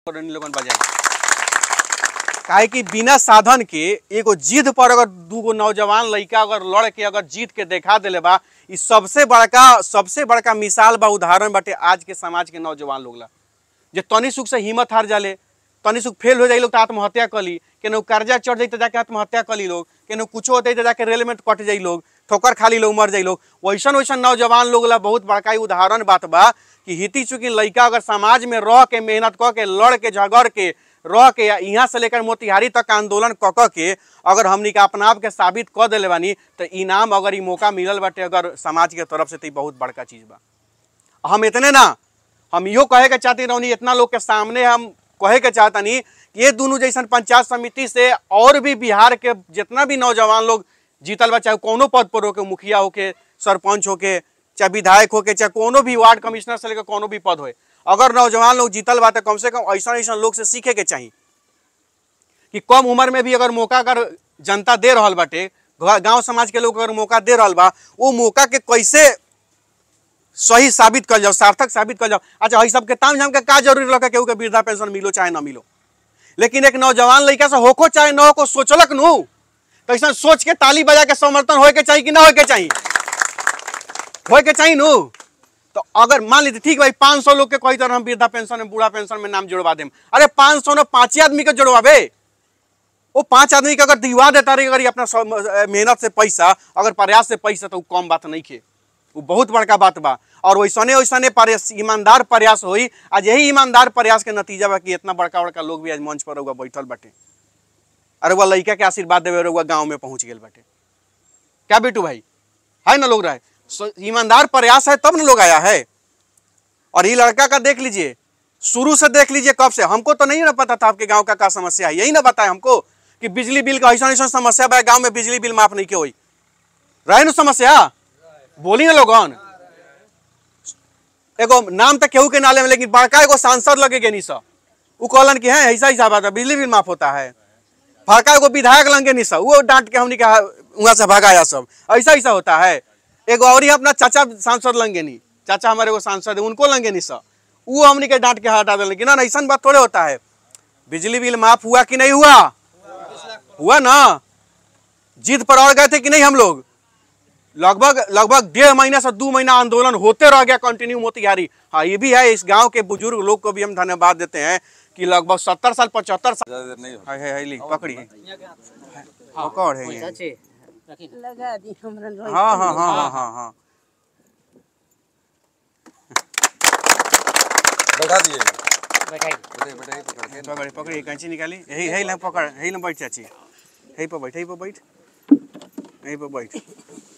करनी लोगन बजाई काहे कि बिना साधन के एगो जिद पर अगर दूगो नौजवान लड़का अगर लड़ के अगर जीत के देखा देले बा ई सबसे बड़का सबसे बड़का मिसाल बा उदाहरण बाटे आज के समाज के नौजवान लोग ला जे तनी सुख से हिम्मत हार जाले तनी सुख फेल हो जाई लोग तो आत्महत्या कली केनहू कर्जा चढ़ जाई तो जाके आत्महत्या कली लोग केनहू कुछो होते तो जाके रेल में कट जाई लोग ठोकर खाली लोग मर जाई लोग वैसन वैसन नौजवान लोग ला बहुत बड़का ई उदाहरण बात बा कि हिती चुकी लड़का अगर समाज में रह के मेहनत क के लड़ के झगड़ के रह के या यहाँ से लेकर मोतिहारी तक आंदोलन क क के अगर हमनी के अपना आप के साबित क देले बानी तो इनाम अगर ई मौका मिलल बाटे अगर समाज के तरफ से तो ई बहुत बड़का चीज बा हम इतने ना हम इहो कहे के चाहते रहनी इतना लोग के सामने हम कहे के चाहतनी कि ये दोनों जैसन पंचायत समिति से और भी बिहार के जितना भी नौजवान लोग जीतल बा चाहे कोनो पद पर होके मुखिया होके सरपंच होके चाहे विधायक होके चाहे कोनो भी वार्ड कमिश्नर से लेकर कोनो भी पद होए अगर नौजवान लोग जीतल बा तो कम से कम ऐसा ऐसा लोग से सीखे के चाहिए कि कम उम्र में भी अगर मौका अगर जनता दे रहल बाटे गांव समाज के लोग अगर मौका दे रहल बा वो मौका के कैसे सही साबित कर जाओ सार्थक साबित कर जाओ अच्छा हई सबके ताम झाम के का जरूरी रखा केहू के वृद्धा पेंशन मिलो चाहे ना मिलो लेकिन एक नौजवान लड़का से होको चाहे ना होको सोचलक नु तो ऐसा सोच के ताली बजा के समर्थन होए के चाहिए कि ना होए के चाहिए होए के चाहिए नु तो अगर मान लीजिए ठीक भाई पाँच सौ लोग के कोई तरह हम वृद्धा पेंशन में बूढ़ा पेंशन में नाम जोड़वा देम अरे पाँच सौ ना पाँच ही आदमी के जोड़वाबे वो पांच आदमी के अगर दिवा देता रही अगर ये अपना सौ- अ, मेहनत से पैसा अगर प्रयास से पैसा तो उ कम बात नहीं खे वो बहुत बड़का बात बा और वैसने वैसने प्रयास ईमानदार प्रयास होई आज यही ईमानदार प्रयास के नतीजा बा कि इतना बड़का बड़का लोग भी आज मंच पर रहुआ बैठल बाटे अरे वह लड़का के आशीर्वाद देवे रहुआ गाँव में पहुंच गए बाटे क्या बेटू भाई है ना लोग रहे सो- ईमानदार प्रयास है तब ना लोग आया है और ये लड़का का देख लीजिए शुरू से देख लीजिए कब से हमको तो नहीं ना पता था आपके गांव का क्या समस्या है यही ना बताए हमको कि बिजली बिल का ऐसा ऐसा समस्या बा गांव में बिजली बिल माफ नहीं के हुई रहे ना समस्या बोली ना लोगन एगो नाम तो केहू के नाले में लेकिन बड़का एगो सांसद लगे के नहीं सा उ कहलन कि है ऐसा ऐसा बात है बिजली बिल माफ होता है फड़का एगो विधायक लंगे नहीं सा वो डांट के हमने कहा वहां से भगाया सब ऐसा ऐसा होता है एगो और ही अपना चाचा सांसद लंगे नहीं चाचा हमारे एगो सांसद है उनको लंगे नहीं सा वो हमने के डांट के हटा दिल लेकिन ना ऐसा बात थोड़े होता है बिजली बिल माफ हुआ कि नहीं हुआ हुआ ना जीत पर और गए थे कि नहीं हम लोग लगभग लगभग डेढ़ महीना से दो महीना आंदोलन होते रह गया कंटिन्यू मोतिहारी हाँ ये भी है इस गांव के बुजुर्ग लोग को भी हम धन्यवाद देते हैं कि लगभग सत्तर साल पचहत्तर साल ज्यादा देर नहीं हो है है है ली पकड़ी है पकड़ है ये। लगा दी हमरा हाँ हाँ हाँ हाँ हाँ हाँ बैठा दिए बैठाई बैठे बैठे ही पकड़ के पकड़ी पकड़ी कैंची निकाली यही यही ना पकड़ यही ना बैठ चाची यही पर बैठ यही पर बैठ यही पर बैठ